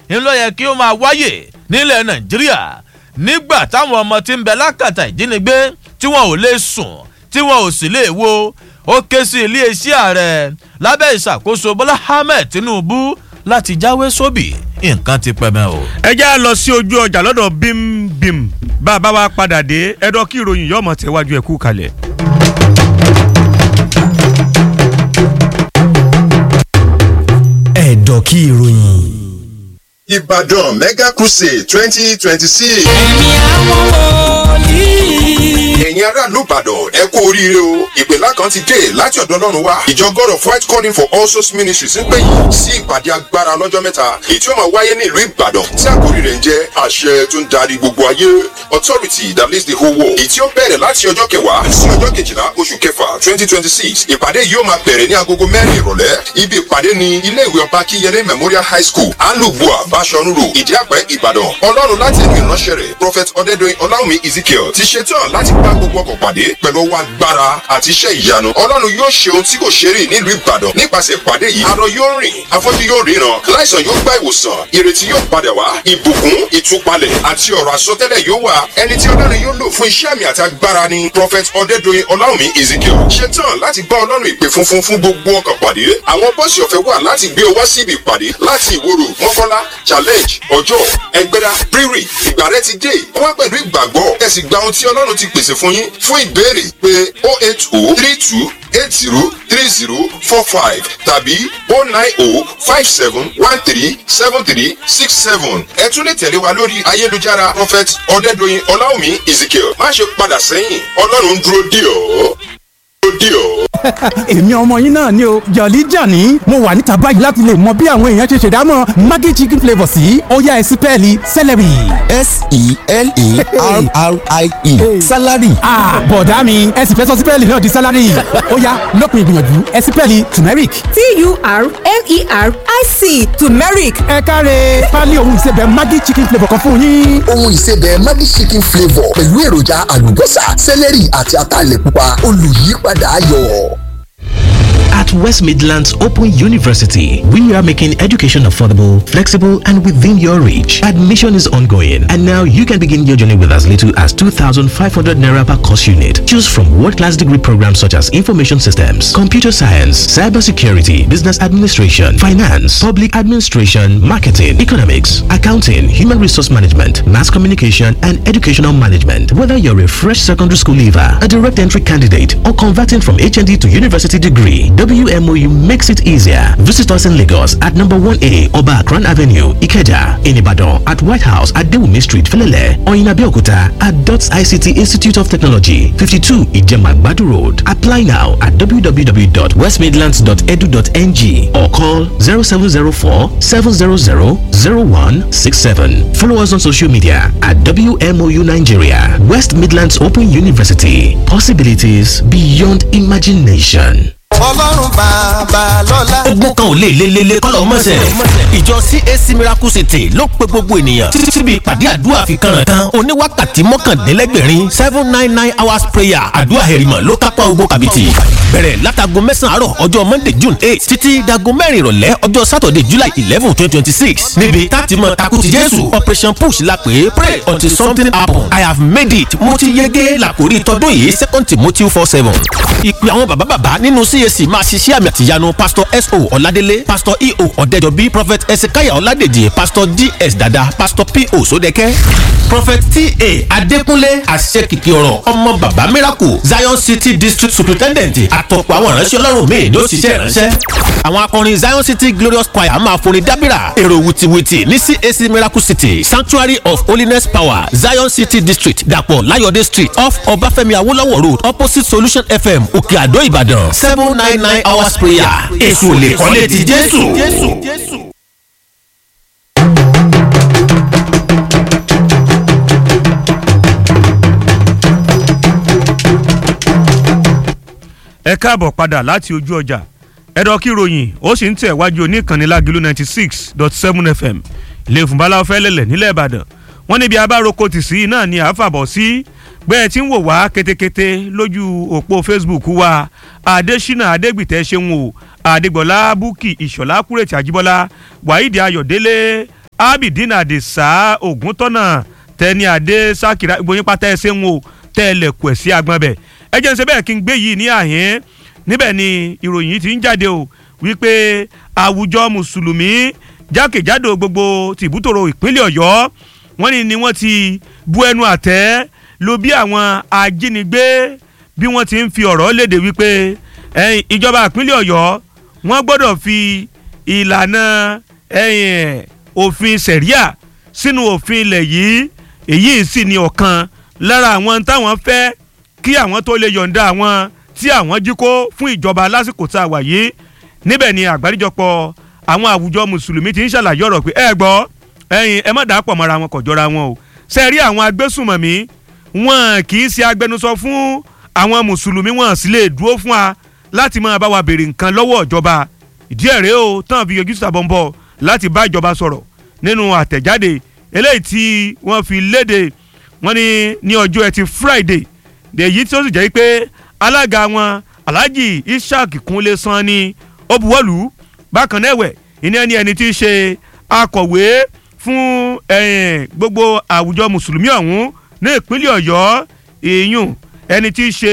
ńlọ yẹ kí ó máa wáyè nílẹ̀ nàìjíríà nígbà táwọn ọmọ tí ń bẹ lákàtà ìjínigbé tí wọn ò lè sùn tí wọn ò sì lè wo ó ké sí iléeṣẹ́ ààrẹ lábẹ́ ìṣàkóso bọ́lá ahmed tinubu láti jáwé sóbì nǹkan ti pẹ́ mẹ́ o. ẹ já lọ sí ojú ọjà lọ́dọ̀ bímbím bá a bá wa padà dé ẹ̀dọ́ kí ìròyìn yọ̀ọ́ mọ̀ tẹ̀wájú ẹ̀ kú kalẹ̀. ẹ̀dọ̀ kí ìròyìn. Ìbàdàn Mega Crusade twenty twenty six. ẹ̀mí àwọn wòlíì. Ẹ̀yin aráàlú Ìbàdàn ẹ kú oríire o. Ìpèlá kan ti dé láti ọ̀dọ̀ Ọlọ́run wá. Ìjọ God of White Calling for All Souls Ministries ń pè yín sí ìpàdé agbára lọ́jọ́ mẹ́ta. Èyí tí ó máa wáyé ní ìlú Ìbàdàn tí àkórí rẹ̀ ń jẹ́ àṣẹ tó ń darí gbogbo ayé. Authority that leads the whole world. Èyí tí ó bẹ̀rẹ̀ láti ọjọ́ kẹwàá sí ọjọ́ kejìlá oṣù kẹfà twenty twenty six. Ìpàdé yìí ó máa bẹ̀rẹ̀ ní agogo mẹ́rin ìrọ̀lẹ́. Ibi ìpàdé ni ilé ìwé ọba Kíyẹlé Memorial High School, Alubua, Bashorun Road, Ìdíàpẹ́, Ìbàdàn. Ọlọ́run láti ẹnu ìránṣẹ́ rẹ̀, Prophet Ọdẹ́dọ̀yìn Ọláwùmí Ezekiel ti ṣetán láti bá gbogbo ọkọ̀ pàdé pẹ̀lú ọwọ́ agbára àti iṣẹ́ ìyanu. Ọlọ́run yóò ṣe ohun tí kò ṣe rí nílùú Ìbàdàn nípasẹ̀ ìpàdé yìí. Arọ yóò rìn, afọ́jú yóò ríran, láìsàn yóò gba ìwòsàn, ìrètí yóò padà wá, ìbùkún, ìtúpalẹ̀ àti ọ̀rọ̀ àsọtẹ́lẹ̀ yóò wà. Ẹni tí Ọlọ́run yóò lò fún iṣẹ́ àmì àti agbára ni Prophet Ọdẹ́dọ̀yìn Ọláwùmí Ezekiel. Ṣetán láti bá Ọlọ́run ìpè funfun fún gbogbo ọkọ̀ pàdé. Àwọn bọ́ọ̀sì ọ̀fẹ́ wà láti gbé ọ wá síbi ìpàdé láti ìwòrò mọ́kànlá challenge ọjọ́ ẹgbẹ́dá rírì ìgbà rẹ ti dé wá pẹ̀lú ìgbàgbọ́ ẹ sì gba ohun tí ọlọ́run ti pèsè fún yín fún ìbéèrè pé o eight o three two eight zero three zero four five tàbí o nine o five seven one three seven three six seven ẹ tún lè tẹ̀lé wa lórí ayélujára prophet ọ̀dẹ́dọ̀yìn ọláwùmí ezekiel má ṣe padà sẹ́yìn ọlọ́run ń dúró dì ọ́ dúró dì ọ́. èmi ọmọ yín náà ni o jọ̀lí jàní mo wà níta báyìí láti lè mọ bí àwọn èèyàn ṣe ṣèdámọ̀ maggi chicken flavour sí ọ̀yá ẹ̀sìn pẹ́ẹ́lí celery. s-e-l-e-r-r-i-e salary. ah bọ̀dá mi ẹ sì fẹ́ sọ sípẹ́ẹ̀lì náà di sálárì ọ̀yá lópin ìgbìyànjú ẹ̀sìn pẹ́ẹ́lì turmeric. t-u-r-m-e-r-i-c turmeric ẹ káre pálí ohun ìsebẹ̀ maggi chicken flavour kan fún yín. ohun ìsebẹ̀ maggi chicken flavour pẹ̀lú èròjà àlùbọ́sà sẹ́lẹ̀rì àti ataalẹ̀ pupa olùyípadà ayọ̀. At West Midlands Open University, we are making education affordable, flexible, and within your reach. Admission is ongoing, and now you can begin your journey with as little as 2,500 naira per course unit. Choose from world-class degree programs such as information systems, computer science, cybersecurity, business administration, finance, public administration, marketing, economics, accounting, human resource management, mass communication, and educational management. Whether you're a fresh secondary school leaver, a direct entry candidate, or converting from HND to university degree, WMOU makes it easier. Visit us in Lagos at number 1A Oba Akran Avenue, Ikeja, in Ibadan at White House at Dewumi Street, Felele, or in Abeokuta at DOTS ICT Institute of Technology, 52 Ijema Badu Road. Apply now at www.westmidlands.edu.ng or call 0704 700 0167. Follow us on social media at WMOU Nigeria, West Midlands Open University. Possibilities beyond imagination. ọlọ́run bàbá lọ́la. ogun kan ò lè lelele kọ́lọ́ mọ́sẹ̀. ìjọ cac miracle city ló pe gbogbo ènìyàn títí síbi ìpàdé àdúrà fi kànràn kan oníwákàtí mọ́kàndínlẹ́gbẹ̀rin seven nine nine hours prayer àdúrà hẹ̀rìmọ̀ ló kápá ogun kàbìtì. bẹ̀rẹ̀ látago mẹ́sàn-án àárọ̀ ọjọ́ monday june eight títí dago mẹ́rin ìrọ̀lẹ́ ọjọ́ saturday july eleven twenty twenty six níbi táti mọ takuti jésù operation push la pè é pray until something happen i have made it mo ti yege làkórí tọdún yìí second timothy four seven. ìpè àwọn bàbá bàbá nínú cac máa ṣiṣẹ́ àmì àtìyanu pastor so ọ̀ladélé pastor eo ọ̀dẹ́jọbí prophet ezekiah ọ̀ládèjì pastor ds dada pastor po sódẹ́kẹ́ prophet ta adékúnlé àṣekìkì ọ̀rọ̀ ọmọ bàbá miracle zion city district superintendent àtọ̀pọ̀ àwọn ìránṣẹ́ ọlọ́run míì ló ṣiṣẹ́ ìránṣẹ́ àwọn akọrin zion city glorious choir máa forin dábìrà èrò wìtìwìtì ní cac miracle city sanctuary of holiness power zion city district dàpọ̀ láyọ̀dé street off ọbáfẹ́mi awólọ́wọ̀ road opposite solution fm òkè àdó ìbàdàn seven nine nine hours prayer èso lè kọ́lé ti jésù. ẹ káàbọ̀ padà láti ojú ọjà ẹ̀dọ̀ kí ròyìn ó sì ń tẹ̀ wájú oníkànnì lágìlú ninety six dot seven fm ilé ìfúnbalá fẹ́lẹ́lẹ̀ nílẹ̀ ìbàdàn wọ́n níbi abároko tì sí náà ni àáfàbọ̀ sí bẹ́ẹ̀ tí ń wò wá kétékété lójú òpó facebook wa adésínà adégbìtẹ́ ṣeun o adégbọ̀lá búkì ìṣọ̀lá kúrètì àjíbọ́lá wàhídì ayọ̀délé abidin adisa oguntọ́nà tẹni adé sakira ìgbóyin pátá ẹsẹ̀ ń wo tẹ́lẹ̀kù ẹ̀ sí agbọ́n bẹ̀ ẹ jẹ́ ń ṣe bẹ́ẹ̀ kí n gbé yìí ní àhín níbẹ̀ ni ìròyìn yìí ti ń jáde o wípé àwùjọ mùsùlùmí jákèjádò gbogbo tìbútòrò ìpínlẹ̀ ọ̀yọ́ wọ́n ní ni wọ́n ti bu ẹnu àtẹ́ lu bí àwọn ajínigbé bí wọ́n ti ń fi ọ̀rọ̀ léde wípé ẹ̀yìn ìjọba ìpínlẹ̀ ọ̀yọ́ wọ́n gbọ́dọ̀ fi ìlànà ẹ̀yìn òfin sẹ̀ríà sínú òfin ilẹ̀ yìí èyí sì ni ọ̀kan lára àwọn táwọn fẹ́ kí àwọn tó lè yọ̀ǹda àwọn tí àwọn jí kó fún ìjọba lásìkò tá a wà yìí níbẹ̀ ni àgbáríjọpọ̀ àwọn àwùjọ mùsùlùmí ti ń ṣàlàyé ọ̀rọ̀ pé ẹ gbọ́ ẹ̀yin ẹ má dàá pọ̀ mọ́ra wọn kò jọra wọn o ṣe rí àwọn agbésùmọ̀mí wọn kì í ṣe agbẹnusọ fún àwọn mùsùlùmí wọn sì lè dúró fún wa láti máa bá wa béèrè nǹkan lọ́wọ́ ìjọba ìdí ẹ̀ rèé o tán fi yọjú sàbọ̀nbọ̀ láti bá ìjọba sọ̀rọ̀ nínú àtẹ̀jáde eléyìí tí wọ́n fi léde wọ́n ní ní ọjọ́ ẹtì friday èyí tí ó sì jẹ́ pé alága wọn alhaji ishaq kunle san ni ó buwọ́lù bákan náà ẹ̀wẹ̀ ìní ẹni ẹni tí í ṣe akọ̀wé fún gbogbo àwùjọ mùsùlùmí ọ̀hún ní ìpínlẹ̀ ọ̀yọ́ èèyàn ẹni tí í ṣe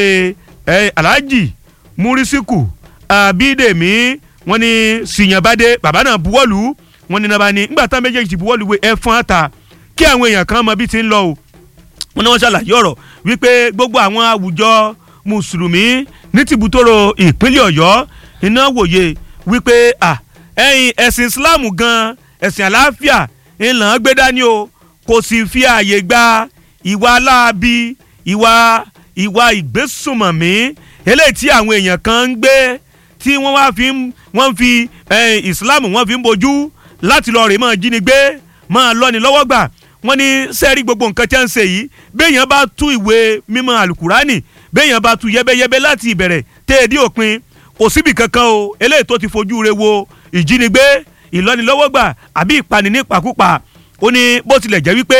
alhaji murisiku abidemi wọ́n ní sìyànbádé bàbá náà buwọ́lù wọ́n ní nàbà ní nígbà táwọn méjèèjì ti buwọ́lù wé ẹ̀fọn àtà kí àwọn èèyàn kan mọ bí ti ń lọ o wọ́n ní wọ́n ṣàlàyé ọ̀rọ̀ wípé gbogbo àwọn àwùjọ mùsùlùmí ní tìbútòrò ìpínlẹ̀ ọ̀yọ́ iná wòye wípé ẹ̀yin ẹ̀sìn islam gan ẹ̀sìn àlàáfíà ńlá gbé dání o kò sì fi ààyè gba ìwà aláàbí ìwà ìwà ìgbésùmọ̀mí eléyìí tí àwọn èèyàn kan ń gbé tí wọ́n wá fi wọ́n fi islam wọ́n fi ń bojú láti lọ rè máa jínigbé máa lọ́ni lọ́wọ́ gbà wọ́n ní sẹ́ẹ̀rí gbogbo nǹkan tí wọ́n ń ṣe yìí béèyàn bá tú ìwé mímọ́ alukurani béèyàn bá tú yẹ́bẹ́yẹ́bẹ́ láti ìbẹ̀rẹ̀ téèdí òpin kò síbi kankan o eléyìí tó ti fojú re wo ìjínigbé ìlọ́nilọ́wọ́gbà àbí ìpani nípakúpa ó ní bó tilẹ̀ jẹ́ wípé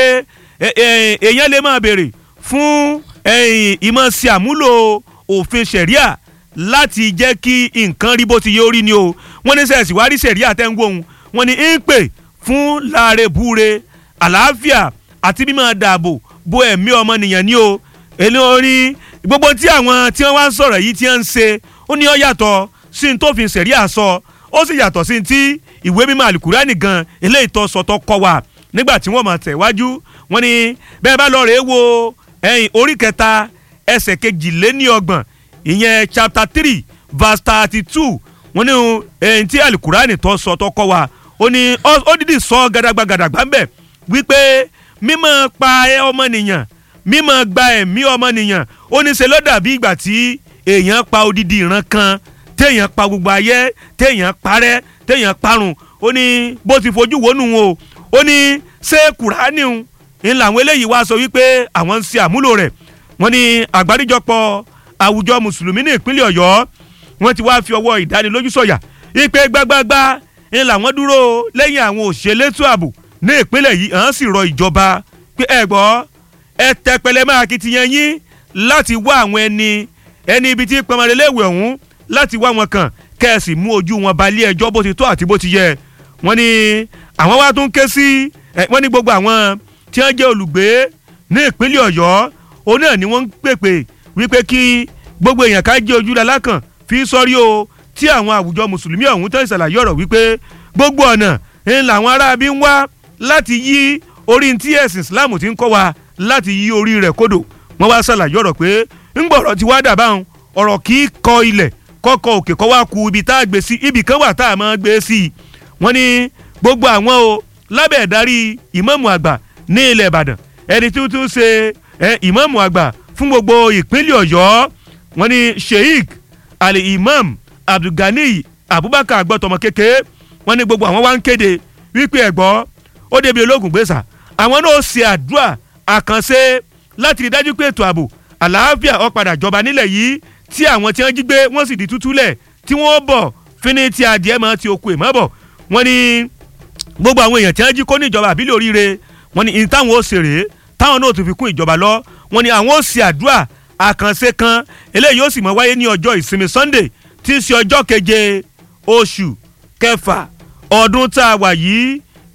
èèyàn lè máa béèrè fún ìmọ̀ sí àmúlò òfin sẹ̀ríà láti jẹ́ kí nǹkan rí bó ti yẹ orí ni o wọ́n ní sẹ́ẹ̀sì wá rí sẹ̀ríà tẹ́ ń wò ó wọ́n ní ń pè fún láàrẹ̀ búre àlàáfíà àti mímọ́ dààbò bo ẹ̀mí ọmọnìyàn ni o èlé orí gbogbo tí àwọn tí wọ́n wá ń sọ̀rọ̀ yìí tí wọ́n ń ṣe ó ní ó yàtọ̀ sí ní tófin sẹ̀ríà sọ ó sì yàtọ̀ sí ti ìwé mímọ́ àlùkùránì gan eléyìí tó sọ tó kọ́ wa nígbà tí wọ́n máa tẹ̀ wájú wọ́n ní bẹ́ẹ̀ bá lọ rèé wo ẹ̀yìn orí kẹta ẹsẹ̀ kejìléníọgbọ̀n ìyẹn chapter three verse thirty two wọ́n ní ẹ̀yìn tí àlùkùránì tó sọ tó kọ́ wa ó ní ó dídì sọ gàdàgbà gàdàgbà ń bẹ̀ wípé mímọ́ pa ọmọnìyàn mímọ́ gba ẹ̀mí ọmọnìyàn ó ní ṣe ló dàbí ìgbà tí èèyàn pa odidi ìran kan téèyàn pa gbogbo ayé téèyàn parẹ́ téèyàn parun ó ní bó ti fojú wónú o ó ní ṣé kùránì ń làwọn eléyìí wá sọ wípé àwọn ń ṣe àmúlò rẹ̀ wọ́n ní àgbáríjọpọ̀ àwùjọ mùsùlùmí ní ìpínlẹ̀ ọ̀yọ́ wọ́n ti wá fi ọwọ́ ìdánilójú sọ̀yà ipe gbágbágbá ń làwọn dúró lẹ́yìn àwọn òṣèlétò ààbò ní ìpínlẹ̀ yìí hàn sì rọ ìjọba pé ẹ gbọ́ ẹ tẹpẹlẹ máa kitiyan yín láti wá àwọn ẹni ẹni ibi tí pọnmọdéléwé ọ̀hún láti wá wọn kàn kẹ́ẹ̀sì mú ojú wọn balẹ̀ ẹjọ́ bó ti tó àti bó ti yẹ wọ́n ní àwọn wá tún ké sí wọ́n ní gbogbo àwọn tí wọ́n jẹ́ olùgbé ní ìpínlẹ̀ ọ̀yọ́ òun náà ni wọ́n ń pèpè wípé kí gbogbo èèyàn ká jẹ́ ojú lalákàn fi sọ́rí o tí àwọn àwùjọ mùsùlùmí ọ̀hún tó ń ṣàlàyé ọ̀rọ̀ wípé gbogbo ọ̀nà ń làwọn aráabí ń wá láti yí orí tí ẹ̀sìn islam ti ń kọ́ wa láti yí orí rẹ̀ kodò wọ́n wá ṣàlàyé ọ̀rọ̀ pé ńgbọ̀rọ̀ ti wá dàbáwọn ọ̀rọ̀ kì í kọ ilẹ̀ kọ́kọ́ òkè kọ́ wá ku ibi tá a gbé sí ibì kan wà tá a máa gbé sí i wọ́n ní gbogbo àwọn o lábẹ́ ìdarí ìmáàmù àgbà ní ilẹ̀ ìbàdàn ẹni tí ó tún ṣe ìmáàmù àgbà fún gbogbo ìpínlẹ̀ ọ̀yọ́ wọ́n ní sheik ali imam abdulgani abubakar agbọ́tọmọ kékeré wọ́n ní gbogbo àwọn wá ń kéde wípé ẹ̀gbọ́ ó débi ológun gbèsà àwọn náà ṣe àdúrà àkànṣe láti rí dájú pé ètò ààbò àlàáfíà ó padà jọba nílẹ̀ yìí tí àwọn tí wọ́n jí gbé wọ́n sì di tútúlẹ̀ tí wọ́n bọ̀ fíní tí adìẹ máa ti oko ìmọ̀ bọ̀ wọ́n ní gbogbo àwọn èèyàn tí wọ́n jí kó ní ìjọba àbílẹ̀ oríire wọ́n ní ní táwọn ó ṣe rèé táwọn náà tún fi kún ìjọba lọ wọ́n ní àwọn ó ṣe àdúrà àkànṣe kan eléyìí ó sì mọ wáyé ní ọjọ́ ìsinmi sunday tí í ṣe ọjọ́ keje oṣù kẹfà ọdún tá a wà yìí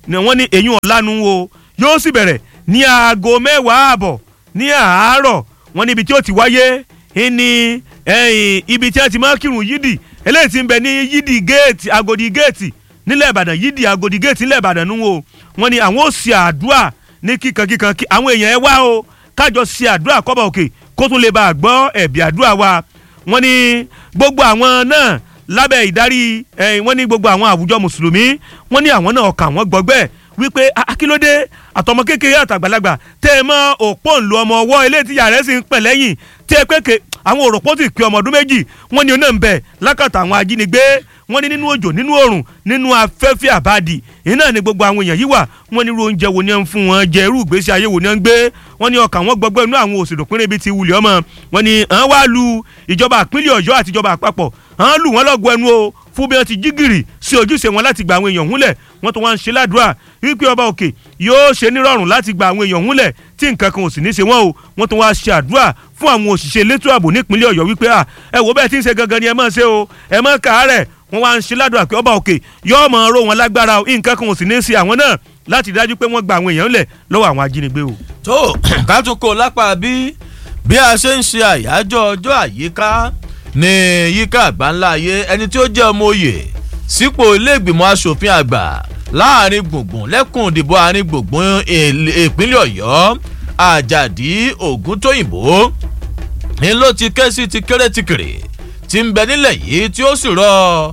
ni wọ́n ní eyín ọ̀lànà o yóò sì bẹ̀rẹ̀ ní aago mẹ́wàá àbọ̀ ní àárọ̀ wọ́n níbi tí ó ti wáyé ní ibi tí wọ́n ti máa kírun yídì eléyìí ti ń bẹ ní yídì géètì agodi géètì nílẹ̀ ìbàdàn yídì agodi géètì nílẹ̀ ìbàdàn nù o wọ́n ní àwọn ò ṣe àdúrà ní kíkankíkan kí àwọn èèyàn ẹ wá o kájọ ṣe àdúrà kọ́bà òkè kó tún lè bá a gbọ́ ẹ̀bì àdúrà wa wọ́n ní gbogbo àwọn náà lábẹ́ ìdarí wọ́n ní gbogbo àwọn àwùjọ mùsùlùmí wọ́n ní àwọn náà ọkàn àwọn gbọgbẹ́ wípé akílódé àtọmọ kékeré àtàgbàlagbà tẹ ẹ mọ òpó ńlò ọmọ ọwọ́ ilé tíyà rẹ̀ sì ń pẹ̀ lẹ́yìn tí ẹ pé ke àwọn òròpó ti pé ọmọ ọdún méjì wọ́n ní oná ń bẹ̀ lákàtà àwọn ajínigbé wọ́n ní nínú òjò nínú òrùn nínú afẹ́fẹ́ àbádì iná ni gbogbo àwọn èèyàn yìí wà wọ́n ní irú oúnjẹ wo ni wọ́n ń fún wọn jẹ irú ìgbésí ayé wo ni wọ́n ń gbé wọ́n ní ọkàn wọn gbọgbẹ́ inú àwọn òsèlú pínlẹ̀ ibi ti wulẹ̀ ọmọ wọ́n ní àwọn wá lu ìjọba àpínlẹ̀ ọ̀yọ́ àti ìjọba àpapọ̀ àwọn lù wọ́n lọ́gọ ẹnu o fún bí wọ́n ti jí gìrì sí ojúṣe wọn láti gba àwọn èèyàn húnlẹ̀ wọ́n tún wá ń ṣe ládùúrà wípé ọba òkè yóò ṣe nírọ̀rùn láti gba àwọn èèyàn húnlẹ̀ tí nǹkan kan ò sì ní ṣe wọ́n o wọ́n tún wá ṣe àdúrà fún àwọn òṣìṣẹ́ elétò ààbò nípínlẹ̀ ọ̀yọ́ wípé à ẹ wò bẹ́ẹ̀ tí ń ṣe gangan ni ẹ máa ṣe o ẹ máa kàárẹ̀ wọ́n wá ń ṣe ládùúrà pé ọba òkè yóò máa ró wọn lágbára o nǹkan kan ò sì ní ṣe àwọn náà láti dájú pé wọ́n gba àwọn èèyàn lẹ̀ lọ́wọ́ àwọn ajínigbé o. tó ká tún kó lápá bí bí a ṣe ń ṣe àyájọ́ ọjọ́ àyíká ní yíká àgbáńlá ayé ẹni tí ó jẹ́ ọmọ òye sípò iléègbìmọ̀ asòfin àgbà láàrin gbùngbùn lẹ́kùn ìdìbò àárín gbùngbùn ìpínlẹ̀ ọ̀yọ́ àjàdí ògúntóyìnbó ni ló ti ké sí ti kéré ti kéré ti ń bẹ nílẹ̀ yìí tí ó sì rọ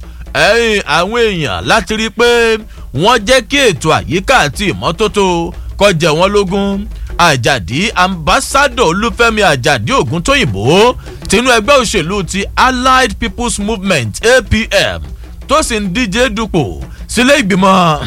àwọn èèyàn láti rí i pé wọ́n jẹ́ kí ètò àyíká àti ìmọ́tótó kọjá wọn lógún àjàdí ambassadọ olúfẹ́mi àjàdí ògúntóyìnbó tinú ẹgbẹ́ òṣèlú ti allied people's movement apm tó sì ń díje dupò sílé ìgbìmọ̀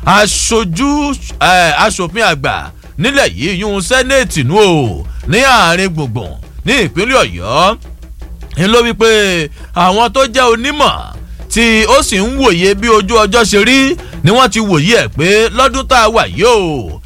aṣojú aṣòfin àgbà nílẹ̀ yìí yún sẹ́nẹ̀tì nù o ní àárín gbùngbùn ní ìpínlẹ̀ ọ̀yọ́ ń ló wípé àwọn tó jẹ́ onímọ̀ tí ó sì ń wòye bí ojú ọjọ́ ṣe rí ni wọ́n ti wòye ẹ̀ pé lọ́dún tá a wà yìí o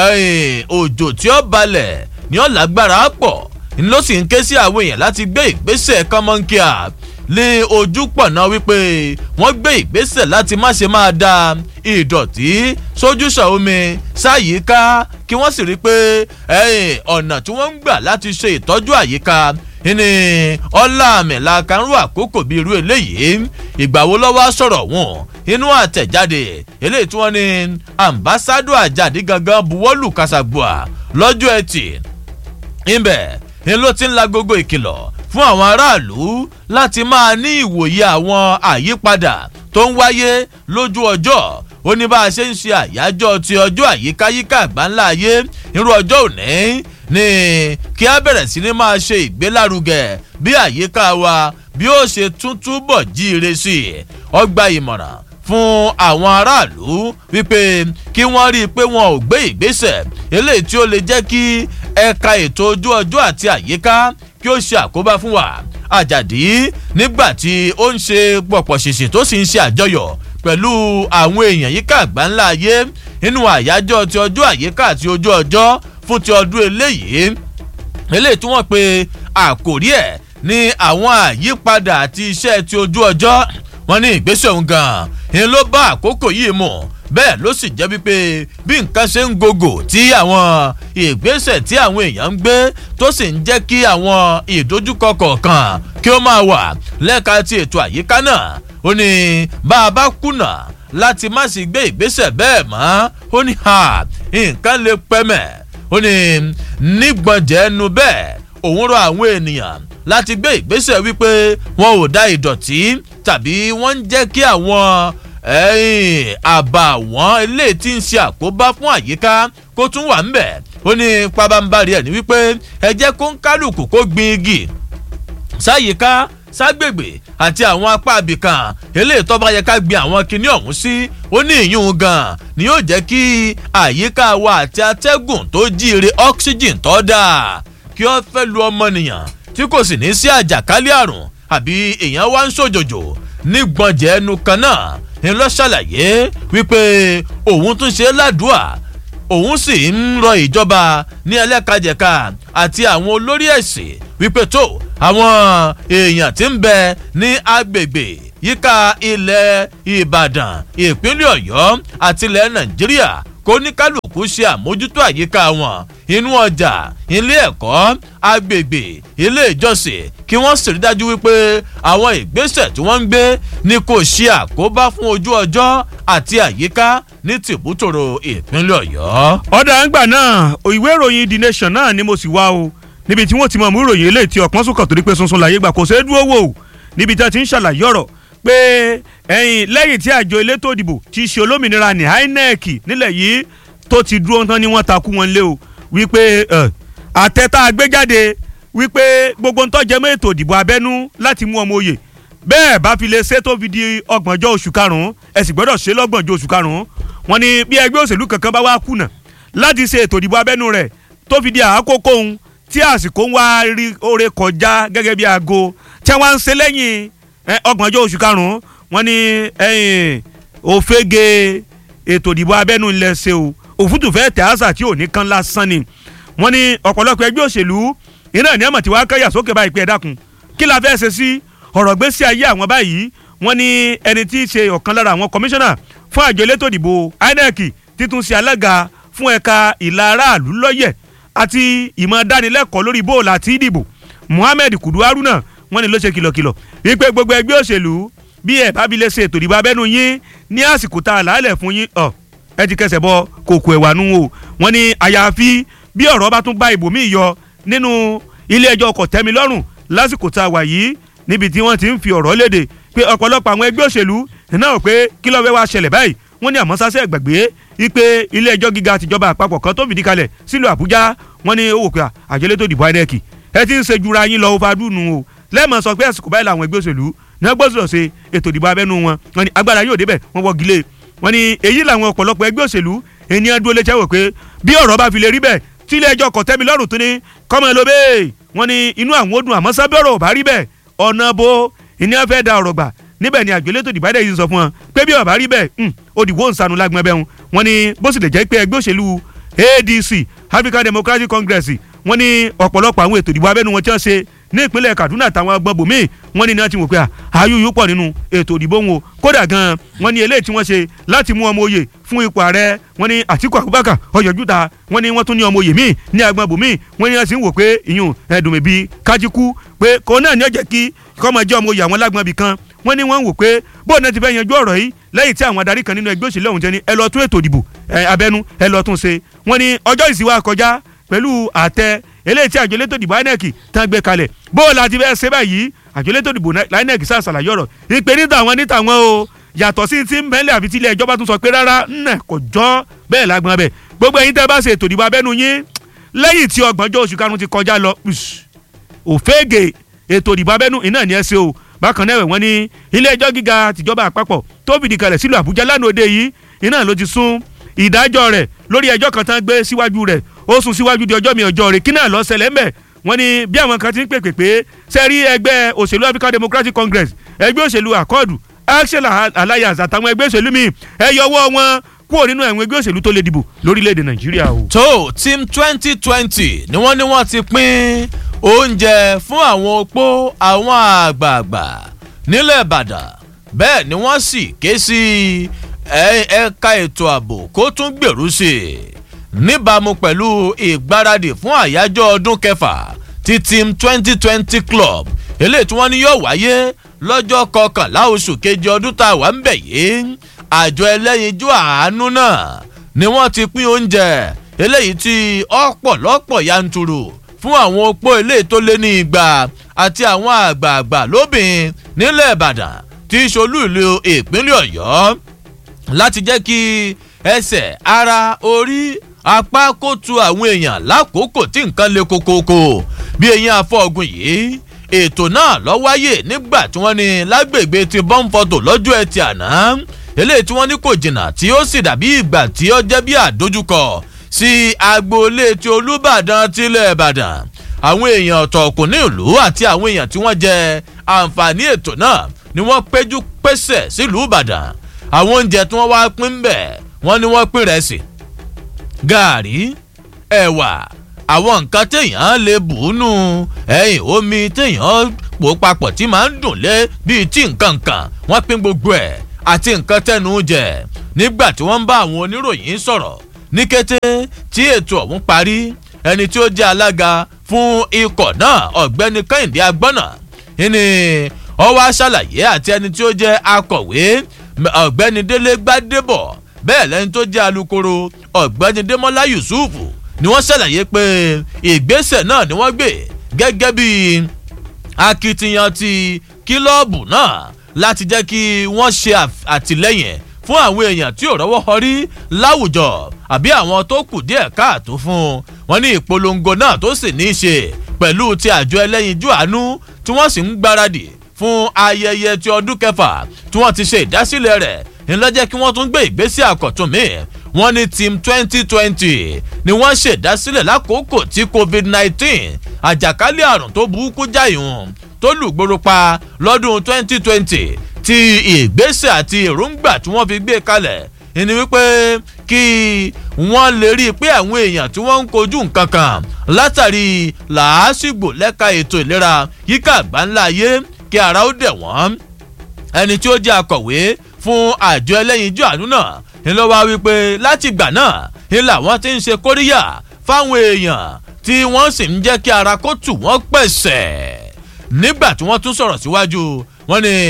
òjò tí ó balẹ̀ ni ó lágbára pọ̀ ló sì ń ké sí àwọn èèyàn láti gbé ìgbésẹ̀ kọ́mọ́nkíà lé ojú pọ̀ náà wípé wọ́n gbé ìgbésẹ̀ láti má ṣe máa da ìdọ̀tí sójúṣà omi sáyìíká kí wọ́n sì rí i pé ọ̀nà tí wọ́n ń gbà láti ṣe ìtọ́jú àyíká ní ọlámìlà kanrú àkókò bíi irú eléyìí ìgbà wo lọ́wọ́ sọ̀rọ̀ wọn inú àtẹ̀jáde eléyìí tí wọ́n ní ambassadọ àjàdí gangan buwọ́lù kàṣàgbọ́à lọ́jọ́ ẹtì ńbẹ̀ ni ló ti ń la gbogbo ìkìlọ̀ fún àwọn aráàlú láti máa ní ìwòye àwọn àyípadà tó ń wáyé lójú ọjọ́ ó ní bá a ṣe ń ṣe àyájọ́ ti ọjọ́ àyíkáyíká àgbáńlá ayé irú ọjọ́ òní ni kí a bẹ̀rẹ̀ sí ni máa ṣe ìgbélárugẹ bí àyíká wa bí ó ṣe tún túbọ̀ jíire sí i ọgbà ìmọ̀ràn fún àwọn aráàlú wípé kí wọ́n rí i pé wọn ò gbé ìgbésẹ̀ eléyìí tí ó lè jẹ́ kí ẹ̀ka ètò ojú ọjọ́ àti àyíká kí ó ṣe àkóbá fún wa àjàdí nígbà tí ó ń ṣe pọ̀pọ̀ ṣèṣì tó sì ń ṣe àjọyọ̀ pẹ̀lú àwọn èèyàn yíká àgbáńlá ayé nínú àyájọ́ ti ọjọ́ àyíká àti ojú ọjọ́ fún ti ọdún eléyìí eléyìí tí wọ́n pe àkòrí ẹ̀ ní àwọn àyípadà àti iṣẹ́ ti ojú ọjọ́ wọn ní ìgbésẹ̀ òun gan-an ni ló bá àkókò yìí mọ̀ bẹ́ẹ̀ ló sì jẹ́ wípé bí nǹkan ṣe ń gògò tí àwọn ìgbésẹ̀ tí àwọn èèyàn ń gbé tó sì ń jẹ́ kí àwọn ìdojúkọ kọ̀ọ̀kan kí ó máa wà lẹ́ka ti ètò àyíká náà ó ní bá a bá kùnà láti má sì gbé ìgbésẹ̀ bẹ́ẹ̀ mọ́ ó ní ha nǹkan lè pẹ́mẹ̀ ó ní nígbọ̀njẹ́ ẹnu bẹ́ẹ̀ òun rọ àwọn ènìyàn láti gbé ìgbésẹ̀ wípé wọn ò da ìdọ̀tí tàbí wọ́n ń jẹ́ kí àwọn àbàwọ́n eléyìí tí ń ṣe àkóbá fún àyíká kó tún wà ńbẹ̀ ó ní pabambarì ẹ̀ ní wípé ẹ jẹ́ kó ń kálukú kó gbin igi sáyìíká ságbègbè àti àwọn apá abìkan eléyìí tó bá yẹ ká gbin àwọn kinní ọ̀hún sí ó ní ìyún gan ni yóò jẹ́ kí àyíká wa àti atẹ́gùn tó jíire oxygen tó dáa kí ó fẹ́ lu ọmọnìyàn tí kò sì ní sí àjàkálẹ̀ àrùn àbí èèyàn wá ń ṣòjòjò ní gbọ̀njẹ̀ ẹnu kan náà ń lọ ṣàlàyé wípé òun tún ṣe ládùúà òun sì ń rọ ìjọba ní ẹlẹ́kajẹ̀ka àti àwọn olórí ẹ̀sìn wípé tó àwọn èèyàn tí ń bẹ ní agbègbè yíká ilẹ̀ ìbàdàn ìpínlẹ̀ ọ̀yọ́ àti ilẹ̀ nàìjíríà kó ní kálukú ṣe àmójútó àyíká wọn inú ọjà ilé ẹ̀kọ́ agbègbè ilé ìjọsìn kí wọ́n sì rí dájú wípé àwọn ìgbésẹ̀ tí wọ́n ń gbé ni kò ṣe àkóbá fún ojú ọjọ́ àti àyíká ní tìbútòrò ìpínlẹ̀ ọ̀yọ́. ọ̀dà àgbà náà ìwé ìròyìn the nation náà ni mo sì wá o níbi tí wọ́n ti mọ̀ mú ìròyìn eléyìí tí ọ̀pọ̀n sùkàn torí pé sunsun láyé gbà kò ṣeé dúró wò ó níbi tí wọ́n ti ń ṣàlàyé ọ̀rọ̀ pé ẹ̀yìn lẹ́yìn tí àjọ elétò ìdìbò ti ṣe olómìnira ní inec nílẹ̀ yìí tó ti dúró tán ni wọ́n takú wọn lé o wípé àtẹ̀tà àgbéjáde wípé gbogbo ń tọ́jẹ́ mọ́ ètò ìdìbò abẹ́nú láti mú ọmọ òye bẹ́ẹ̀ bá fi lè ṣe tó fi di ọgbọ̀njọ́ oṣù karùn-ún ẹ sì gbọ́dọ̀ ṣe lọ́gbọ̀njọ́ oṣù karùn-ún wọn ni bí ẹgbẹ́ òṣèlú kankan bá wá kùnà láti ṣe ètò ìdìbò abẹ́nú rẹ̀ tó fi di àkókò òun tí àsìkò ń wá rí oore kọjá gẹ́gẹ́ bí aago tí wọ́n ń ṣe lẹ́yìn ọgbọ̀njọ́ oṣù karùn-ún wọn ni òfegè ètò ìdìbò abẹ́nú ńlẹ̀ ṣe o òfútù fẹ́ tẹ̀ àṣà tí ò ní kan lásán ni wọ́n ní ọ̀pọ̀lọpọ̀ ẹgbẹ́ òṣèlú iná ní àmọ̀ tí wàá káyà sókè báyìí pé ẹ dákun kí la fẹ́ ṣe sí ọ̀rọ̀ gbèsè ayé àwọn báyìí wọ́n ní ẹni tí í ṣe ọ̀kan lára àwọn kọmíṣánná fún àjọ elétò ìdìbò inec títún ṣe alága fún ẹ̀ka ìlà aráàlú lọ́yẹ̀ àti ìmọ̀ dánilẹ́kọ̀ọ́ lórí bóòlù àti ìdìbò muhammed kudu haruna wọ́n ní ló ṣe kìlọ̀kìlọ̀ wípé gbogbo ẹgbẹ́ òṣèlú bí ẹ̀ bá fi lè ṣe ètò ìdìbò abẹ́nú yín ní àsìkò tá a làálẹ̀ fún yín ọ̀ ẹ ti kẹsẹ̀ bọ kòkò ẹ̀wà nù o wọ́n ní àyàfi bí ọ̀rọ̀ bá tún bá ibòmíì yọ nínú ilé ẹjọ́ ọkọ̀ tẹ́mi lọ́rùn lásìkò tá a wà yìí níbi tí wọ́n ti ń fi ọ̀rọ̀ léde pé ọ̀pọ̀lọpọ̀ àwọn ẹgbẹ́ òṣèlú náà pé kí ló fẹ́ wá ṣẹlẹ̀ báyìí wọ́n ní àmọ́ sásẹ̀ gbàgbé wípé ilé ẹjọ́ gíga àtijọba àpapọ̀ kan tó fìdí kalẹ̀ sílùú àbújá wọ́n ní owó pé àjẹlé tó dìbò inec ẹ ti ń ṣe jura yín lọ overdue o lẹ́ẹ̀mọ̀ sọ pé àsìkò báyìí làwọn ẹgbẹ́ òṣèlú ní gbọ́dọ̀ ṣe ètò ìdìbò abẹ́nú wọn wọ́n ní agbára yóò débẹ̀ wọ́n wọ́gi lé wọ́n ní èyí làwọn ọ̀pọ̀lọpọ̀ ẹgbẹ́ òṣèlú ènìyàn dúró létí ẹ̀wọ̀ pé bí ọ̀rọ̀ bá fi lè rí bẹ́ẹ̀ tí ilé ẹjọ́ kọ̀tẹ́mi lọ́rùn tó ní kọ́mọ ló bẹ́ẹ̀ wọ́n ní inú àwọn ó dùn àmọ́ sábẹ́ ọ̀rọ̀ ò bá rí bẹ́ẹ̀ ọ̀nà bo ènìyàn fẹ́ da ọ̀rọ̀ gbà níbẹ̀ ni àjọ elétò ìdìbò yìí sọ fún wọn pé bí ó bá rí bẹ́ẹ̀ ó dìbò ń sanu lágbọ́n bẹ́ẹ̀ wọ́n ní bó sì lè jẹ́ pé ẹgbẹ́ òṣèlú adc african democratic congress wọ́n ní ọ̀pọ̀lọpọ̀ àwọn ètò ìdìbò abẹ́nu wọn tí wọ́n ṣe ní ìpínlẹ̀ kaduna àtàwọn agbọ̀n bòmíì wọ́n ní náà ti wò pé àyùyù pọ̀ nínú ètò ìdìbò wọn o kódà gan wọ́n ní eléyìí tí wọ́n ṣe láti mú ọmọ oyè fún ipò ààrẹ wọ́n ní àtìkù abubakar ọ̀yọ̀júta wọ́n ní wọ́n tún ní ọmọ oyè míì ní agbọ̀n bòmíì wọ́n ní wọ́n sì ń wò pé ìyún ẹ̀dùnmẹ̀bí kájíkú pé kò náà ní ọ̀jẹ̀ kí kọ́mọ jẹ́ ọmọ oyè àwọn lágbọ̀n bì kan wọ́n ní wọ́n ń wò pé bóun náà ti fẹ́ yanjú ọ̀rọ̀ yìí lẹ́yìn tí àwọn adarí kan nínú ẹgbẹ́ òṣèlú ọ̀hún jẹ́ ní ẹ lọ tún ètò ìdìbò abẹ́nú ẹ lọ tún ṣe wọ́n ní ọjọ́ ìsìnwá kọjá pẹ̀lú àtẹ eléyìí tí àjọ elétò ìdìbò inec tán gbé kalẹ̀ bóun láti fẹ́ ṣe báyìí àjọ elétò ìdìbò inec sá ṣàlàyé ọ̀rọ̀ ìpè ní tàwọn ní tàwọn o yàtọ̀ sí ti ń bẹ́lẹ̀ àfi tí ilé ẹjọ́ bá tún sọ pé rárá nnẹ̀ kò jọ́ bẹ́ẹ̀ lágbọ́n bẹ́ẹ̀ gbogbo ẹ̀yin tẹ́ bá ṣe ètò ìdìbò abẹ́nu yín lẹ́yìn tí ọgbọ̀njọ́ oṣù karùn-ún ti kọjá lọ òfégè ètò ìdìbò abẹ́nu iná ni ẹ ṣe o bákan náà wọ́n ní ilé ẹjọ́ gíga tìjọba àpapọ̀ tó fìdí kalẹ̀ sílùú àbújá lánàá òde yìí iná ló ti sún ìdájọ́ rẹ̀ lórí ẹjọ́ kan tán gbé síwájú rẹ̀ ó sún síwájú di ọjọ́ mi ọjọ́ rẹ̀ kí náà lọ ṣẹlẹ̀ ńbẹ̀ wọ́n ní bí àwọn kan ti ń pèpè pé sẹ́rí ẹgbẹ́ òṣèlú african democratic congress ẹgbẹ́ òṣèlú akọ́ọ̀dù action alliance àtàwọn ẹgbẹ́ òṣèlú míì ẹ yọwọ́ wọn kúrò nínú àwọn ẹgbẹ́ òṣèlú tó lè dìbò lórílẹ̀‐èdè nàìjíríà o. tó team twenty twenty ni wọ́n ní wọ́n ti pín oúnjẹ fún àwọn opó àwọn àgbààgbà nílẹ̀ ìbàdàn bẹ́ẹ̀ ni wọ́n sì ké sí ẹ̀ka ètò ààbò kó tún gbèrú sí i níbàámu pẹ̀lú ìgbáradì fún àyájọ́ ọdún kẹfà ti team twenty twenty club eléyìí tí wọ́n ní yóò wáyé lọ́jọ́ kọkànlá oṣù kejì ọdún tá a wà ń bẹ̀ yìí àjọ ẹlẹ́yinjú àánú náà ni wọ́n ti pín oúnjẹ eléyìí tí ọ̀pọ̀lọpọ̀ yanturu fún àwọn opó eléyìí tó lé ní igba àti àwọn àgbààgbà lóbìn nílẹ̀ ìbàdàn tí ṣolú ìlú ìpínlẹ̀ ọ̀yọ́ láti jẹ́ kí ẹsẹ̀ ara orí apá kó tu àwọn èèyàn lákòókò tí nǹkan le kokoko bí eyín afọ́gun yìí ètò náà lọ wáyé nígbà tí wọ́n ní lágbègbè ti bọ́ǹfọ̀tò lọ́jọ́ ẹtì àná eléyìí tí wọ́n ní kò jìnnà tí ó sì dàbí ìgbà tí ó jẹ́ bí àdójúkọ sí agboolé ti olúbàdàn tilẹ̀ ìbàdàn àwọn èèyàn ọ̀tọ̀ọ̀kùn ní ìlú àti àwọn èèyàn tí wọ́n jẹ àǹfààní ètò náà ni wọ́n péjú pésẹ̀ sílùú ìbàdàn àwọn oúnjẹ tí wọ́n wá pín bẹ̀ wọ́n ní wọ́n pín rẹ̀ sí gàárì ẹ̀wà àwọn nǹkan téèyàn lè bù ú nù ẹ̀yìn omi téèyàn pò papọ̀ tí máa ń dùn lé bíi tí nǹkan kan wọ́n pín gbogbo ẹ̀ àti nǹkan tẹnu jẹ nígbà tí wọ́n ń bá àwọn oníròyìn sọ̀rọ̀ ní kété tí ètò ọ̀hún parí ẹni tí ó jẹ́ alága fún ikọ̀ náà ọ̀gbẹ́ni kẹ́hìndé agbọ́nà ìní ọwọ́ aṣàlàyé àti ẹni tí ó jẹ́ akọ̀wé ọ̀gbẹ́ni délé gbádébọ̀ bẹ́ẹ̀ lẹ́ni tó jẹ́ alukoro ọ̀gbẹ́ni démọ́lá yusuf ni wọ́n ṣàlàyé pé ìgbésẹ̀ náà ni wọ́n gbé gẹ́gẹ́ bí akitiyan ti kílọ̀bù náà láti jẹ́ kí wọ́n ṣe àtìlẹ́yìn fún àwọn èèyàn tí ò rọ́wọ́ họrí láwùjọ àbí àwọn tó kù díẹ̀ káàtó fún wọn ní ìpolongo náà tó sì ní í ṣe pẹ̀lú ti àjọ ẹlẹ́yinjú àánú tí wọ́n sì ń gbáradì fún ayẹyẹ ti ọdún kẹfà tí wọ́n ti ṣe ìdásílẹ̀ rẹ̀ ńlọ́jẹ́ kí wọ́n tún gbé ìgbésẹ̀ àkọ́tún míì wọ́n ní team twenty twenty ni wọ́n ṣèdásílẹ̀ lákòókò tí covid nineteen àjàkálẹ̀ àrùn tó burúkú jáìhùn tó lùgbòrò pa lọ́dún twenty twenty ti ìgbésẹ̀ àti èròǹgbà tí wọ́n fi gbé kalẹ̀ ìní wípé kí wọ́n lè rí i pé àwọn èèyàn tí wọ́n ń kojú nǹkan kan látàrí làásìgbò lẹ́ka ètò ìlera yíká àgbáńlá ayé kí ara ó dẹ̀ wọ́n ẹni tí ó jẹ́ akọ̀wé fún àjọ ẹlẹ́yinjú àánú náà ńlọ wá wípé láti gbà náà ńlá wọn ti ń ṣe kóríyà fáwọn èèyàn tí wọ́n sì ń jẹ́ kí ara kó tù wọ́n pẹ̀sẹ̀ nígbà tí wọ́n tún sọ̀rọ̀ síwájú wọ́n ní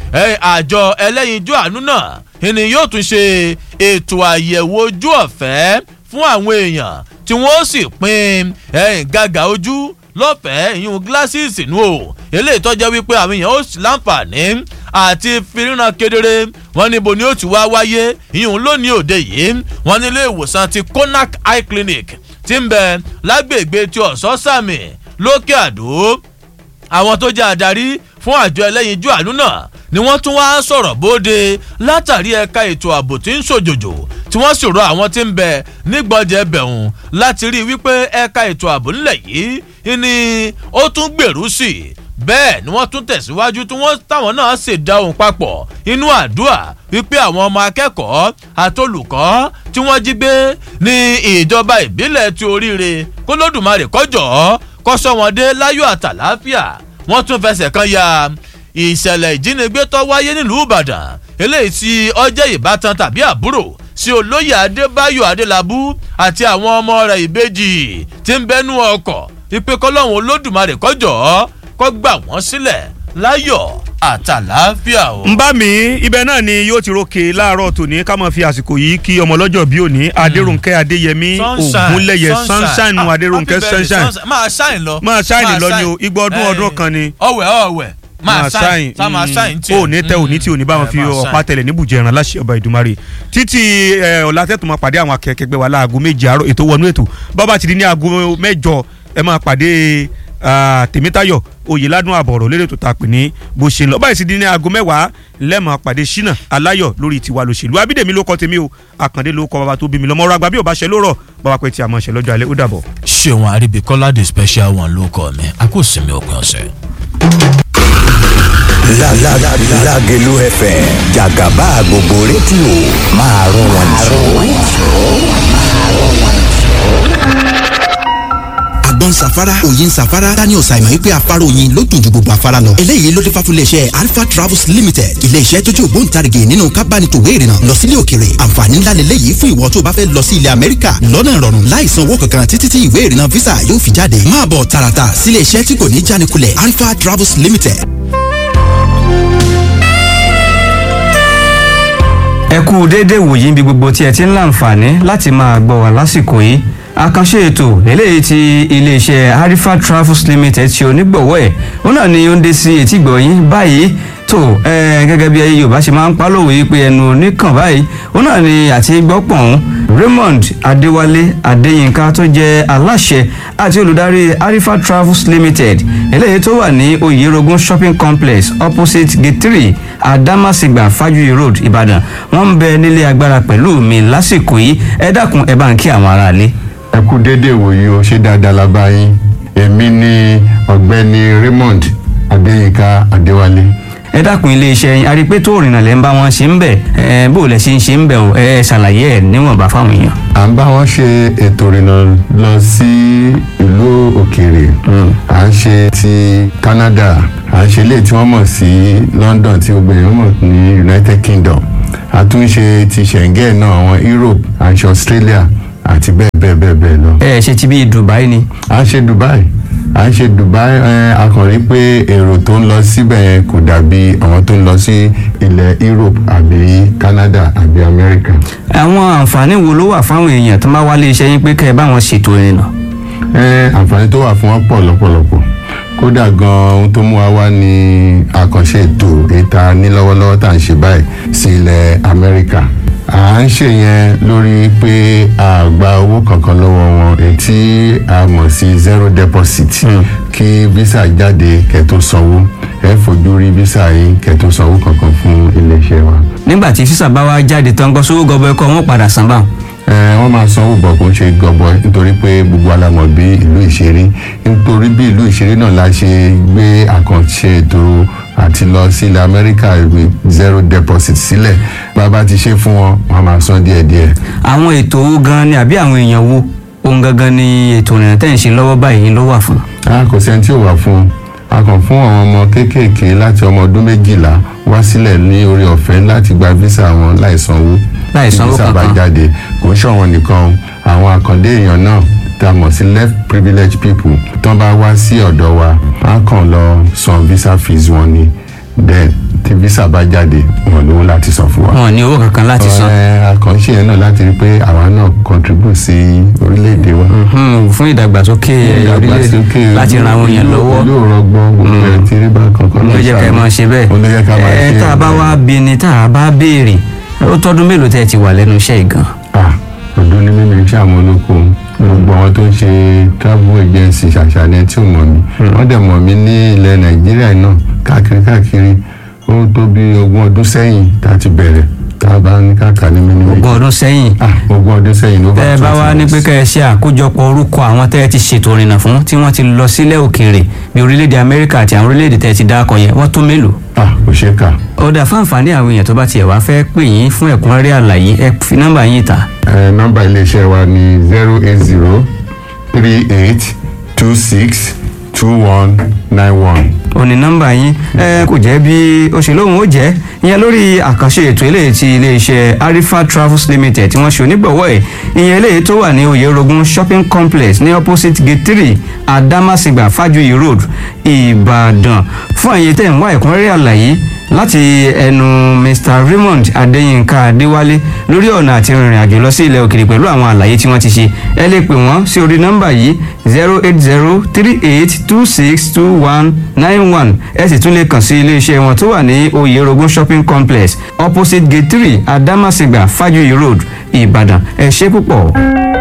àjọ ẹlẹ́yinjú àánú náà ni yóò tún ṣe ètò àyẹ̀wò ojú ọ̀fẹ́ fún àwọn èèyàn tí wọ́n sì pín gàgà ojú lọ́fẹ̀ẹ́ ìyún gíláṣíìsì nù o eléyìí tọ́jọ́ wípé àwọn èèyàn ó sì láǹfààní àti fìríran kedere wọn níbo ni ó ti wá wáyé ìyún lónìí òde yìí wọn nílé ìwòsàn ti konak eye clinic ti ń bẹ lágbègbè tí ọ̀sán sàmì lókè àdó àwọn tó jẹ́ adarí fún àjọ ẹlẹ́yinjú àánú náà ni wọ́n tún wá sọ̀rọ̀ bóde látàrí ẹ̀ka ètò ààbò tí ń ṣòjòjò tí wọ́n ṣòro àwọn tí ń bẹ nígbọ̀jẹ̀ bẹ̀hùn láti rí i wípé ẹ̀ka ètò ààbò ńlẹ̀ yìí ni ó tún gbèrú sí i bẹ́ẹ̀ ni wọ́n tún tẹ̀síwájú tí wọ́n táwọn náà ṣe dá ohun papọ̀ inú àdúrà wípé àwọn ọmọ akẹ́kọ̀ọ́ àtolùkọ́ tí wọ́n jí gbé ní ìjọba ìbílẹ̀ ti oríire kólódùmarè kọjọ́ kọ́sọ́ wọn dé láyọ̀ àtàláfíà wọ́n tún fẹsẹ̀ kan ya ìṣẹ̀lẹ̀ ìjínigbé tó wáyé nílùú ìbàdàn eléyìí tí ọjẹ́ ìbátan tàbí àbúrò sí olóyè adébáyò adélábù àti àwọn ọmọ rẹ̀ ìbejì tí ń bẹ́nu ọkọ̀ ìpè kọ́lọ́hún olódùmarè kọjọ́ kọ́ gbà wọ́n sílẹ̀ láyọ̀ àtàláfíà o. ń bá mi ibẹ̀ náà ni yóò ti rókè láàárọ̀ tòní ká máa fi àsìkò yìí kí ọmọ ọlọ́jọ́ bí òní adéròǹkẹ́ adéyẹmí ògúnlẹ̀yẹ sunshine nu adéròǹkẹ́ sunshine máa ṣáìn lọ. máa ṣáìn lọ ni o igbó ọdún ọdún kan ni. ọwẹ ọwẹ máa ṣáìn tá máa ṣáìn tí. o ní tẹ òní tí òní bá wọn fi ọ̀pá tẹlẹ̀ níbùjẹ́ ẹran láṣẹ ọba ìdùmarè títí ọ̀làtẹ̀tù máa pàdé àwọn akẹ́kẹ́gbẹ́ wa láago méje àárọ̀ ètò wọnú ètò bàbá ti di ní aago mẹ́jọ ẹ máa pàdé tèmítayọ oyèládùn àbọ̀rọ̀ lérè tó ta pè ní bó ṣe ń lọ báyìí sì di ní aago mẹ́wàá lẹ́mọ̀ pàdé ṣínà aláyọ̀ lórí tiwa lòṣèlú abídèmí ló kọ́ tèmi o àkàndé ló kọ́ bàbá tó bí mi lọ́mọ ọ̀rọ̀ àgbà bí ò bá ṣe lórọ̀ bàbá pé tí a máa ṣe lọ́jọ́ alẹ́ ó dàbọ̀. ṣéwọn àríbíkọ́lá the special one ló kọ́ mi a kò sinmi òpin ọ̀sẹ̀. Lágẹ̀lú FM jàgàbá gbogbo rédíò máa rún wọn àgbọn safara òyin safara daniel simon wípé afárá oyin ló dùn ju gbogbo afárá lọ. eléyìí ló dé fà fún iléeṣẹ́ alpha travels limited iléeṣẹ́ tó jẹ́ ògbóǹtarìgì nínú kábánitòwé ìrìnnà lọ sílé òkèrè àǹfààní ńlá lélẹ́yìí fún ìwọ tó bá fẹ́ lọ sí ilẹ̀ amẹ́ríkà lọ́nà ìrọ̀rùn láì san owó kankan títí tí ìwé ìrìnnà visa yóò fi jáde máa bọ̀ tààràtà sílé iṣẹ́ tí kò ní jánikulẹ̀ alpha travels limited. ẹ kú déédéé wòyí níbi gbogbo tí ẹ ti ń láǹfààní láti máa gbọ́ wá lásìkò yìí àkànṣe ètò eléyìí ti iléeṣẹ́ harifa travels limited ti onígbọ̀wọ́ ẹ̀ òun náà ni ó ń dé sí etí gbọ̀nyìn báyìí tó gẹ́gẹ́ bí ayé yorùbá ṣe máa ń pálòwé yìí pé ẹnu oníkàn báyìí òun náà ni àti gbọ́pọ̀n raymond adéwálé adéyínká tó jẹ́ aláṣẹ àti olùdarí harifa travels limited eléyìí tó wà ní oyerogun shopping complex opposite gate three adamasingba fajuyi road ìbàdàn wọ́n ń bẹ nílé agbára pẹ̀lú mi lásìkò yìí ẹ dákun ẹ bá ń kí àwọn aráalé ẹ kú déédéé wòye o ṣé dáadáa la bá yín èmi ni ọ̀gbẹ́ni raymond adéyínká adéwálé. ẹ dákun iléeṣẹ́ yín a rí i pé tó òrìnà lẹ́ ń bá wọn ṣe ń bẹ̀ ẹ bó lẹ ṣe ń ṣe ń bẹ̀ o ẹ ṣàlàyé ẹ níwọ̀nba fáwọn èèyàn. à ń bá wọn ṣe ètò ìrìnà lọ sí ìlú òkèèrè à ń ṣe ti Canada à ń ṣe ilé tí wọ́n mọ̀ sí London tí gbogbo èèyàn mọ̀ ní United Kingdom a tún ṣe ti Schengen náà àwọn Europe à ń ṣe Australia àti bẹ́ẹ̀ bẹ́ẹ̀ bẹ́ẹ̀ bẹ́ẹ̀ lọ. ẹ ṣe ti bí Dubai ni. à ń ṣe Dubai à ń ṣe Dubai ẹ a kàn rí pé èrò tó ń lọ síbẹ̀ yẹn kò dàbí àwọn tó ń lọ sí ilẹ̀ Europe àbí Canada àbí America. àwọn àǹfààní wo ló wà fáwọn èèyàn tó máa wá iléeṣẹ́ yín pé kẹ́ ẹ bá wọn ṣètò ìrìnà. ẹ àǹfààní tó wà fún wọn pọ̀ lọ́pọ̀lọpọ̀ kódà gan ohun tó mú wa wá ní àkànṣe ètò ìta ní lọ́wọ́lọ́wọ́ tá à ń ṣe báyìí sí ilẹ̀ Amẹ́ríkà à ń ṣe yẹn lórí pé a gba owó kankan lọ́wọ́ wọn èyí tí a mọ̀ sí zero deposit kí visa jáde kẹ́ tó sanwó ẹ fojú rí visa yìí kẹ́ tó sanwó kankan fún iléeṣẹ́ wa. nígbà tí físà bá wá jáde tán gbọ́ sówó gọbọ ẹkọ wọn padà san báwọn. ẹ wọ́n máa sanwó bọ̀ kó ń ṣe gọbọi nítorí pé gbogbo alamọ̀ bí ìlú ìṣeré nítorí bí ìlú ìṣeré náà la ṣe gbé àkànṣe ètò àti lọ sí ilẹ̀ amẹ́ríkà ìwé zero deposit sílẹ̀ bàbá ti ṣe fún wọn wọn máa san díẹ̀díẹ̀. àwọn ètò owó gan ni àbí àwọn èèyàn wo ohun gangan ni ètò ìrìnà tẹ́ ń ṣe lọ́wọ́ báyìí ló wà fún. a kò sẹ́ni tí ò wà fún un a kàn fún àwọn ọmọ kéékèèké láti ọmọ ọdún méjìlá wá sílẹ̀ ní orí ọ̀fẹ́ láti gba visa wọn láì sanwó láì sanwó visa bá kankan. jáde kò ń ṣọ̀wọ́n nìkan àwọn àkàndé èèyàn náà tá a mọ̀ sí left privileged people tán bá wá sí ọ̀dọ̀ wa á kàn lọ san visa fees wọn ni then tí visa bá jáde wọn lówó láti san fún wa. wọn ò ní owó kankan láti san. ẹ àkànṣe yẹn náà láti rí pé àwa náà contribute sí orílẹ̀-èdè wa. Mhm, fún ìdàgbàsókè orílẹ̀-èdè láti ran àwọn èèyàn lọ́wọ́. yóò rọgbọ́n gbogbo ẹ̀ tí rí bá kankan ló jẹ́ ká ẹ máa ṣe bẹ́ẹ̀. ó ló jẹ́ ká máa ṣe ẹ tá a bá wá bí ni tá a bá béèrè ó tọ́dún mélòó tẹ́ ẹ ti wà lẹ́nu iṣẹ́ yìí gan. ah ọdún ní mímí iṣẹ́ àwọn olóko gbogbo àwọn tó ń ṣe travel agency ṣàṣàlẹ̀ tí ò mọ̀ mí wọ́n dẹ̀ mọ̀ mí ní ilẹ̀ nàìjíríà náà káàkiri káàkiri ó tó bí ogún ọdún sẹ́yìn tá a ti bẹ̀rẹ̀ tá a bá ní káàkà ní mímí. ogún ọdún sẹ́yìn. ah ogún ọdún sẹ́yìn ló bá tẹ́ ẹ bá wá ní pé kẹ́ ẹ ṣe àkójọpọ̀ orúkọ àwọn tẹ́ ẹ ti ṣètò ìrìnà fún tí wọ́n ti lọ sílẹ̀ òkèèrè bí orílẹ̀-èdè amẹ́ríkà àti àwọn orílẹ̀-èdè tẹ́ ẹ ti dákọ̀ yẹn wọ́n tó mélòó. ah kò ṣeé kà. ọ̀dà fún àǹfààní àwọn èèyàn tó bá tiẹ̀ wá fẹ́ pè yín fún ẹ̀kúnrẹ́rẹ́ àlàyé ẹ fi nọ́mbà yín ta. ẹ nọ́mbà iléeṣẹ́ wa ní zero eight zero three eight two six two one nine one. òní nọ́mbà yín ẹ kò jẹ́ bí ó ṣe lóhùn ó jẹ́ ìyẹn lórí àkànṣe ètò eléyìí ti iléeṣẹ́ arifa travels limited tí wọ́n ṣe onígbọ̀wọ́ ẹ̀ ìyẹn eléyìí tó wà ní oyèrògùn shopping complex ní opposite gate three adamasingba fajuyi road ìbàdàn fún àyè tẹ̀ ń wá ẹ̀kúnrẹ́rẹ́ àlàyé láti ẹnu mr raymond adéyínká adéwálé lórí ọ̀nà àti rìnrìn àjò lọ sí ilẹ̀ òkèèrè pẹ̀lú àwọn àlàyé tí wọ́n ti ṣe ẹ lè pè wọ́n sí orí nọ́mbà yìí zero eight zero three eight two six two one nine one ẹ sì tún lè kàn sí iléeṣẹ́ wọn tó wà ní oyèrògùn shopping complex opposite gate three adamasingba fajuyi road ìbàdàn ẹ ṣe púpọ̀.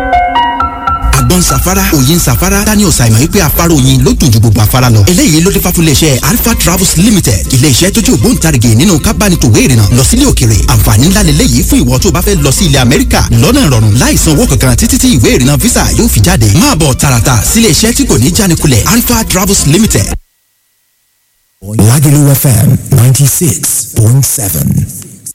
àgbọn safara òyin safara daniel simon wípé afárá oyin ló dùn ju gbogbo afárá lọ. eléyìí ló dé fà fún iléeṣẹ́ alpha travels limited iléeṣẹ́ tó jẹ́ ògbóǹtarìgì nínú kábánitòwé ìrìnà lọ sílé òkèrè àǹfààní ńlá lélẹ́yìí fún ìwọ tó bá fẹ́ lọ sí ilẹ̀ amẹ́ríkà lọ́nà ìrọ̀rùn láì san owó kankan títí tí ìwé ìrìnà visa yóò fi jáde máa bọ̀ tààràtà sílé iṣẹ́ tí kò ní jánikulẹ̀ alpha travels limited. Lagelu FM 96.7.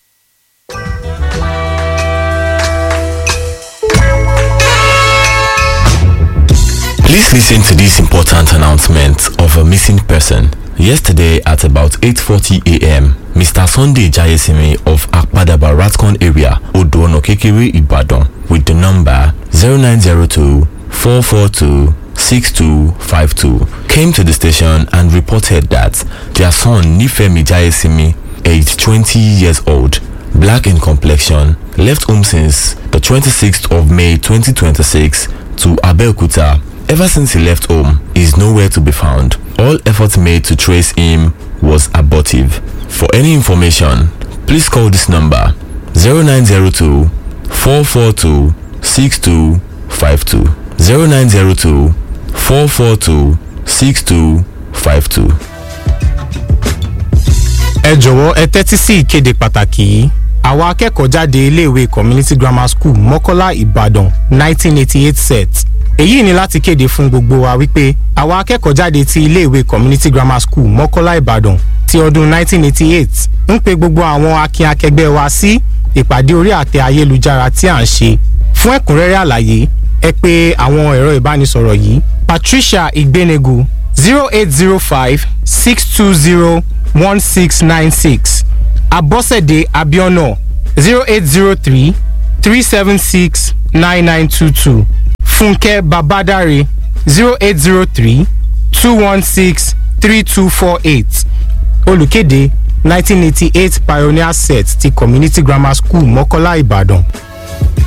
Please listen to this important announcement of a missing person. Yesterday at about 8:40 a.m., Mr. Sunday Jayesimi of Akpadaba Ratcon area, Odono Kekere, Ibadan, with the number 0902 442 6252 came to the station and reported that their son Nifemi Jayesimi, aged 20 years old, black in complexion, left home since the 26th of May 2026 to Abeokuta. Ever since he left home, he is nowhere to be found. All efforts made to trace him was abortive. For any information, please call this number 0902 442 6252 0902 442 6252. ẹ jọ̀wọ́ ẹ tẹ́tí sí ìkéde pàtàkì yìí àwọn akẹ́kọ̀ọ́ jáde iléèwé community grammar school mọ́kọ́lá ìbàdàn 1988 set èyí ni láti kéde fún gbogbo wa wípé àwa akẹ́kọ̀ọ́ jáde ti iléèwé community grammar school mọ́kọ́lá ìbàdàn ti ọdún 1988 ń pe gbogbo àwọn akin akẹgbẹ́ wa sí ìpàdé orí àtẹ ayélujára tí à ń ṣe fún ẹ̀kúnrẹ́rẹ́ àlàyé ẹ pé àwọn ẹ̀rọ ìbánisọ̀rọ̀ yìí patricia igbenegu zero eight zero five six two zero one six nine six abọ́sẹ̀dé abiona zero eight zero three three seven six nine nine two two fúnkẹ́ babadare zero eight zero three two one six three two four eight olùkéde nineteen eighty eight pioneer set ti community grammar school mọ́kọ́lá ìbàdàn.